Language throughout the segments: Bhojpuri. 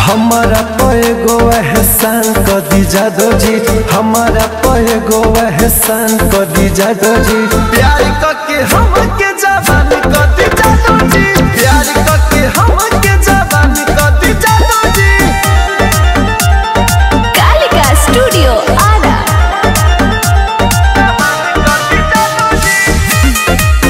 हमारा पैगो एहसान कर दी जादो जी हमारा पैगो एहसान कर दी जादो जी प्यार करके हमके जवान कर दी जादो जी प्यार करके हमके जवान कर दी जादो जी कालिका स्टूडियो आरा कर दी जादो जी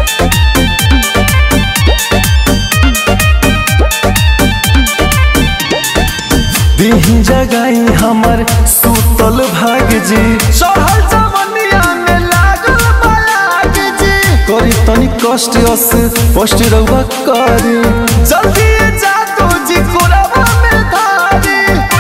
दीही जगाई हमर सूतल भाग जी चढ़ल जवनिया में लागल बलाग जी करी तनी कष्ट अस कष्ट रहुआ करी जल्दी जा तू जी कोरबा में धारी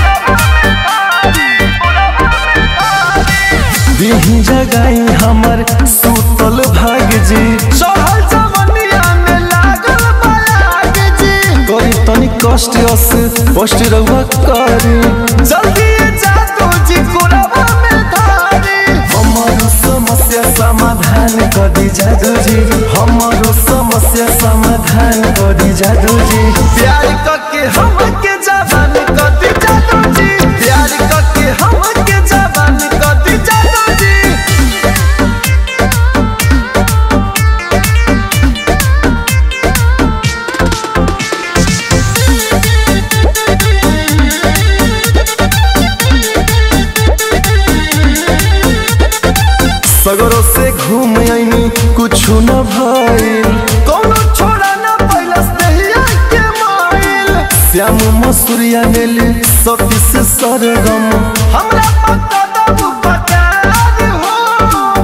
दीही जगाई हमर सूतल भाग जी चढ़ल जवनिया में लागल बलाग जी करी तनी कष्ट अस कष्ट रहुआ करी जल्दी जा तू जी कोरबा में धारी हमारो समस्या समाधान कर दी जादू जी हमारो समस्या समाधान कर दी जादू जी प्यार करके हमके जवान कर दी जादू जी प्यार करके हमके जवान कर दी जादू जी सगरों से घूम आईनी कुछ न भइल कोनो छोड़ा न पैलस दहिया के माइल श्याम मसूरिया नेल सती से सरगम हमरा पता दबु पकार हो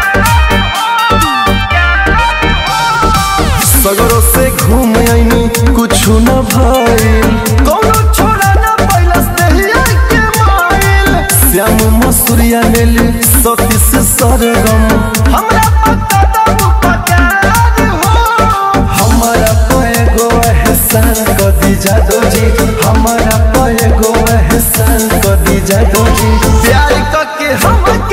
सगरों से घूम आईनी कुछ न भइल कोनो छोड़ा न पैलस दहिया के माइल श्याम मसूरिया नेल सती से सरगम हमरा पता दबु पकार हो हमारा पैगो एहसान कर दी जादो जी हमारा पैगो एहसान कर दी जादो जी प्यार करके हम